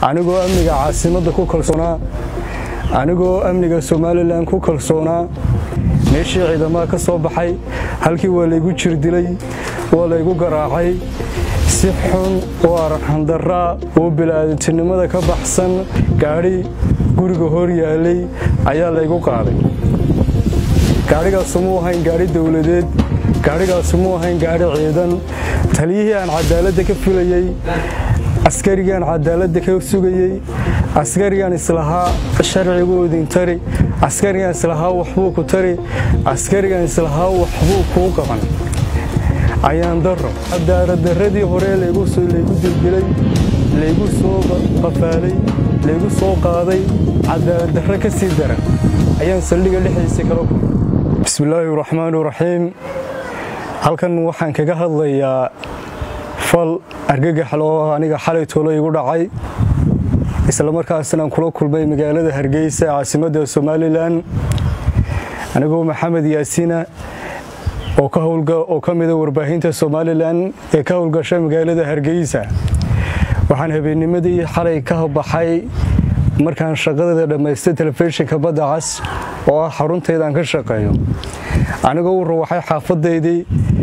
anigoo amniga caasimadda ku kalsoonaa anigoo amniga somalilan ku kalsoonaa meeshii ciidamaha ka soo baxay halkii waa laygu jirdilay waa laygu garaacay si xun oo arxandaraa oo bilaadantinimada ka baxsan gaadhi guriga hor yaalay ayaa laygu qaaday gaadhigaasu muu ahayn gaadhi dowladeed gaadhigaasu muu ahayn gaadhi ciidan taliyihii aan cadaaladda ka filayey askarigaan cadaaladda ka sugayey askarigaan islahaa sharcigu idin tari askarigaan islahaa waxbuu ku tari askarigaan islahaa waxbuu kuu qaban ayaan daro cadaaladdarradii hore laygu dilbilay laygu soo qafaalay laygu soo qaaday cadaaladdarro ka sii daran ayaan saldhiga dhexdiisa kala kulmay bismillaahi raxmaani raxiim halkan waxaan kaga hadlayaa fal argagaxl oo aniga xalay toolo igu dhacay islamarkaasnaan kula kulmay magaalada hargeysa caasimadda somalilan anigoo maxamed yaasiina oo ka mida warbaahinta somalilan ee ka howlgasha magaalada hargeysa waxaan habeennimadii xalay ka baxay markaan shaqadeeda dhammaystay telefishinka badda cas oo ah xaruntaydaan ka shaqeeyo anigoo u rawaxay xaafadaydii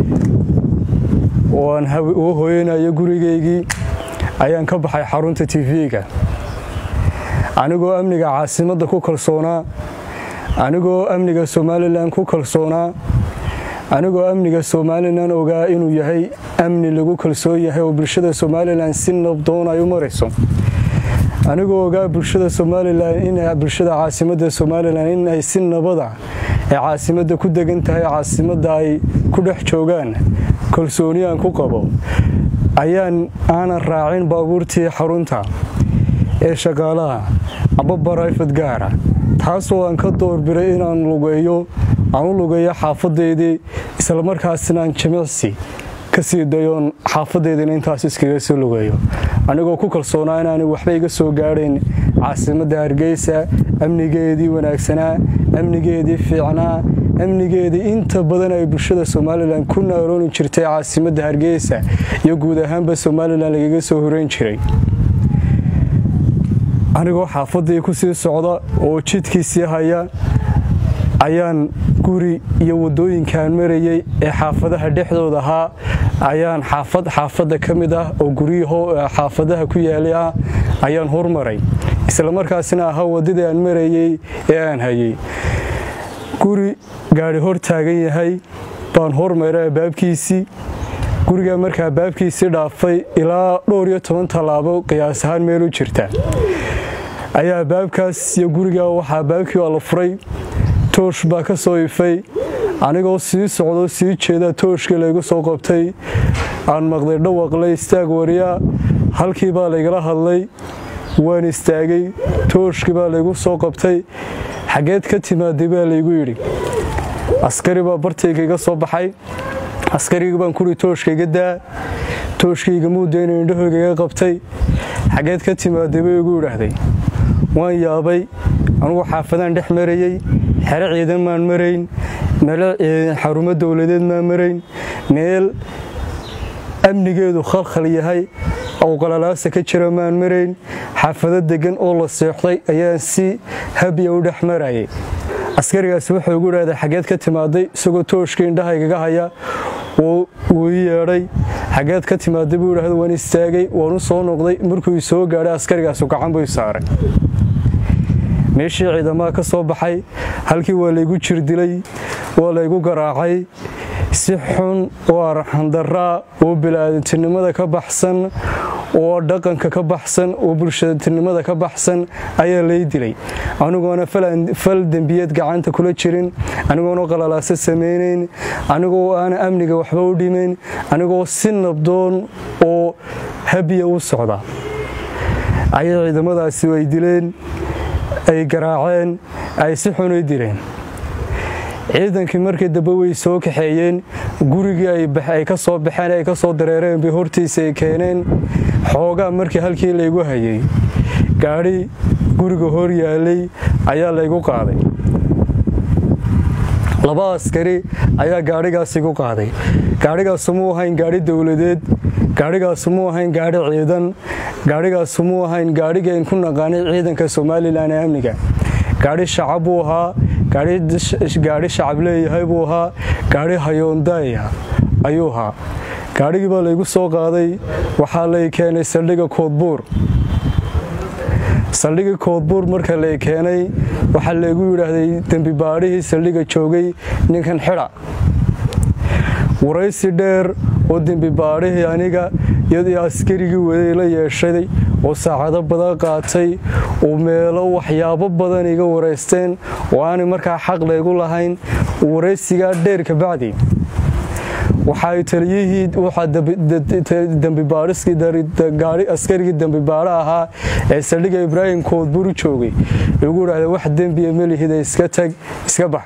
oo aan u hooyanayo gurigaygii ayaan ka baxay xarunta tv-ga anigoo amniga caasimadda ku kalsoonaa anigoo amniga somalilan ku kalsoonaa anigoo amniga somalilan ogaa inuu yahay amni lagu kalsoon yahay oo bulshada somalilan si nabdoon ay u marayso anigoo ogaa bulshada somalilan in bulshada caasimadda somalilan in ay si nabada ee caasimadda ku degan tahay caasimadda ay ku dhex joogaan kalsooni aan ku qabo ayaan aanan raacin baabuurtii xarunta ee shaqaalaha amba barayfad gaara taasoo aan ka doorbiray inaan lugeeyo aan u lugeeyo xaafadaydii islamarkaasina aan jimicsi ka sii dayoon xaafadaydiina intaas iskaga soo lugeeyo anigoo ku kalsoonaa inaanay waxba iga soo gaadhayn caasimadda hargeysa amnigeedii wanaagsanaa amnigeedii fiicnaa amnigeedii inta badan ay bulshada somalilan ku naalooni jirtay caasimadda hargeysa iyo guud ahaanba somalilan lagaga soo horeyn jiray anigoo xaafadii ku sii socda oo jidkiisii haya ayaan guri iyo wadooyinkaan marayey ee xaafadaha dhexdooda ahaa ayaan xaafad xaafadda ka mid ah oo guryahoo xaafadaha ku yaalay ah ayaan hormaray islamarkaasina ahaa waddadii aan marayey ee aan hayey guri gaadhi hor taagan yahay baan hormaray baabkiisii gurigaa markaa baabkiisii dhaafay ilaa dhowr iyo toban tallaabo qiyaas ahaan meel u jirta ayaa baabkaas iyo gurigaa waxaa baabkii waa la furay toosh baa ka soo ifay anigoo sii socdo sii jeeda tooshkii laygu soo qabtay aan maqday dhawaqlay istaag wariyaa halkii baa laygala hadlay waan istaagay tooshkii baa laygu soo qabtay xaggeed ka timaaday baa laygu yidhi askari baa bartayga iga soo baxay askarigii baan kuri tooshkaiga daa tooshkayga muudayna indhahooga iga qabtay xaggeed ka timaaday bay igu idhaahday waan yaabay anugu xaafadaan dhex marayey xero ciidan maan marayn meel xarumo dowladeed maan marayn meel amnigeedu khalkhal yahay oo qalalaasa ka jira maan marayn xaafado degan oo la seexday ayaan si habya u dhex marayay askarigaasi wuxuu igu idhahday xaggeed ka timaaday isagoo tooshka indhahaygaga haya wuu ii yeedhay xaggeed ka timaaday buu idhahda waan istaagay waan u soo noqday markuu i soo gaadhay askarigaasu gacan buu i saaray meeshii ciidamaha ka soo baxay halkii waa laygu jirdilay waa laygu garaacay si xun oo arxandaraa oo bilaadantinimada ka baxsan oo dhaqanka ka baxsan oo bulshadantinimada ka baxsan ayaa lay dilay anigoona fal dembiyeed gacanta kula jirin anigoona qalalaaso samaynayn anigoo aana amniga waxba u dhimayn anigoo si nabdoon oo habiya u socda ayay ciidamadaasi ay dileen ay garaaceen ay si xun ay dileen ciidankii markii dambe way soo kaxeeyeen gurigii ay ka soo baxeen ay ka soo dareereen bay hortiisa ay keeneen xoogaa markii halkii laygu hayay gaadhi guriga hor yaalay ayaa laygu qaaday laba askari ayaa gaadhigaas igu qaaday gaadhigaasu muu ahayn gaadhi dowladeed gaadhigaasu muu ahayn gaadhi ciidan gaadhigaasu muu ahayn gaadhigayn ku naqaanay ciidanka somalilan ee amniga gaadhi shacab buu ahaa gaadhi shacab leeyahay buu ahaa gaadhi hayoondaya ayuu ahaa gaadhigii baa laygu soo qaaday waxaa lay keenay saldhiga koodbuur saldhigii koodbuur marka lay keenay waxaa laygu yidhaahday dembi baadhihii saldhiga joogay ninkan xidha waraysi dheer oo dembi baadhihii aniga iyadii askarigii waday la yeeshaday oo saacado badan qaatay oo meelo waxyaabo badan iga waraysteen oo aanay markaa xaq laygu lahayn waraysigaa dheer kabacdi waxay taliyihii askarigii dembibaadho ahaa ee saldhiga ibraahim koodbur u joogay igu idhahda wax dembiya melihida iska tag iska bax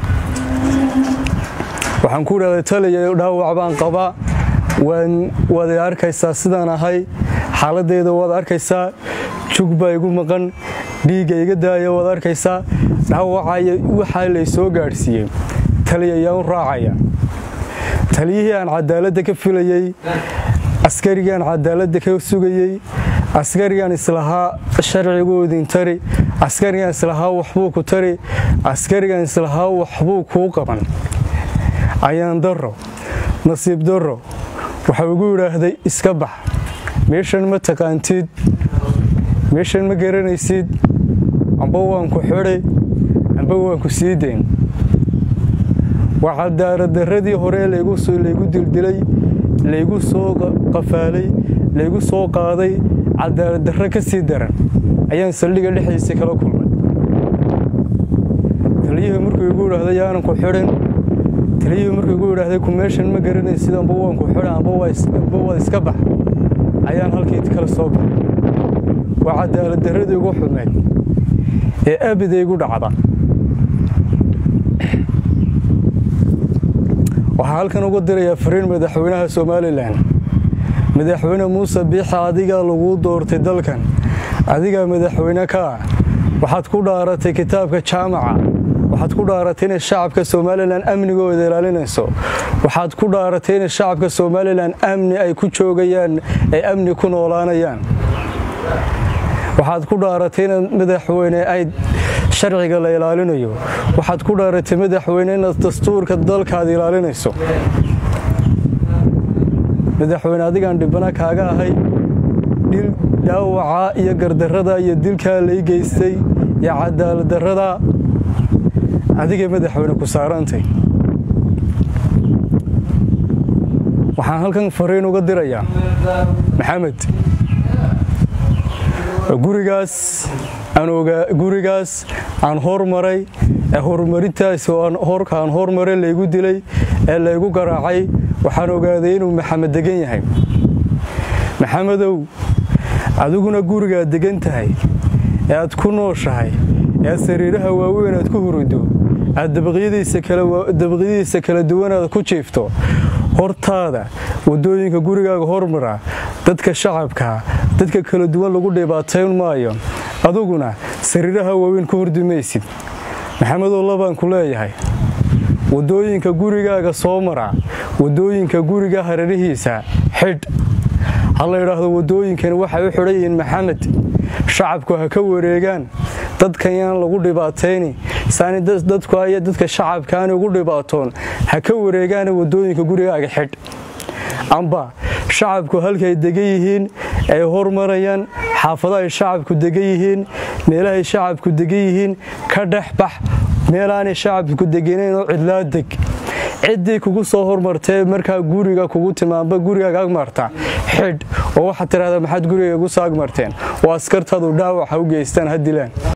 waxaan ku idhahda taliya dhaawac baan qabaa waad i arkaysaa sidaan ahay xaaladeyda waad arkaysaa jug baa igu maqan dhiigga iga daaya waad arkaysaa dhaawacaya waxaa lay soo gaadhsiiyey taliya ayaan u raacaya taliyihii aan cadaaladda ka filayey askarigii aan cadaaladda ka sugayey askarigaan islahaa sharcigoodin tari askarigaan islahaa waxbuu ku tari askarigaan islahaa waxbuu kuu qaban ayaan darro nasiib darro waxau igu idhaahday iska bax meeshan ma taqaantid meeshan ma garanaysid amba waan ku xidhay amba waan ku sii dayn waa cadaaladdarradii hore laygu dildilay laygu soo qafaalay laygu soo qaaday cadaaladdarro ka sii daran ayaan saldhiga dhexdiisa kala kulmay taliyihii markuu igu idhaahday yaanan ku xidhin taliyihii markuu igu idhaahday ku meeshan ma garanaysid amba waan ku xidha amba waad iska bax ayaan halkii kala soo baxay waa cadaaladdarradii ugu xumeyd ee abida igu dhacda waxaa halkan uga dirayaa fariin madaxweynaha somalilan madaxweyne muuse biixa adigaa laguu doortay dalkan adigaa madaxweyne ka ah waxaad ku dhaaratay kitaabka jaamaca waxaad ku dhaaratay inay shacabka somalilan amnigooda ilaalinayso waxaad ku dhaaratay inay shacabka somalilan amni ay ku joogayaan ay amni ku noolaanayaan waxaad ku dhaaratay inaad madaxweyne ay sharciga la ilaalinayo waxaad ku dhaaratay madaxweyne inaad dastuurka dalkaad ilaalinayso madaxweyne adigaan dhibana kaaga ahay dhil dhaawaca iyo gardarrada iyo dilkaa lay geystay iyo cadaaladdarrada adigay madaxweyne ku saarantay waxaan halkan fariin uga dirayaa maxamed gurigaas gurigaas aan hormaray ee horumarintaas horka aan hormaray laygu dilay ee laygu garaacay waxaan ogaaday inuu maxamed degan yahay maxamedow adiguna gurigaad degan tahay ee aad ku nooshahay ee aad sariiraha waaweyn aad ku hurido aad dabaqyadiisa kala duwanaad ku jiifto hortaada wadooyinka gurigaaga hormara dadka shacabka dadka kala duwan lagu dhibaatayn maayo aduguna sariiraha waaweyn ku hordi maysid maxamedow labaan ku leeyahay wadooyinka gurigaaga soo mara wadooyinka guriga hareerihiisa xidh ha la yidhaahdo wadooyinkani waxay u xidhan yihiin maxamed shacabku ha ka wareegaan dadkan yaan lagu dhibaatayni saani dadku iyo dadka shacabkaani ugu dhibaatoon ha ka wareegaana wadooyinka gurigaaga xidh amba shacabku halkay degan yihiin ay hormarayaan xaafadahay shacabku degan yihiin meelahay shacabku degan yihiin ka dhex bax meelaanay shacabku deganayn oo cidlaa deg ciddii kugu soo hormartee markaa guriga kugu timaanba gurigaaga agmarta xidh oo waxaad tidhahdaa maxaad guriga igu soo agmarteen oo askartaadu dhaawac ha u geystaan ha dilaan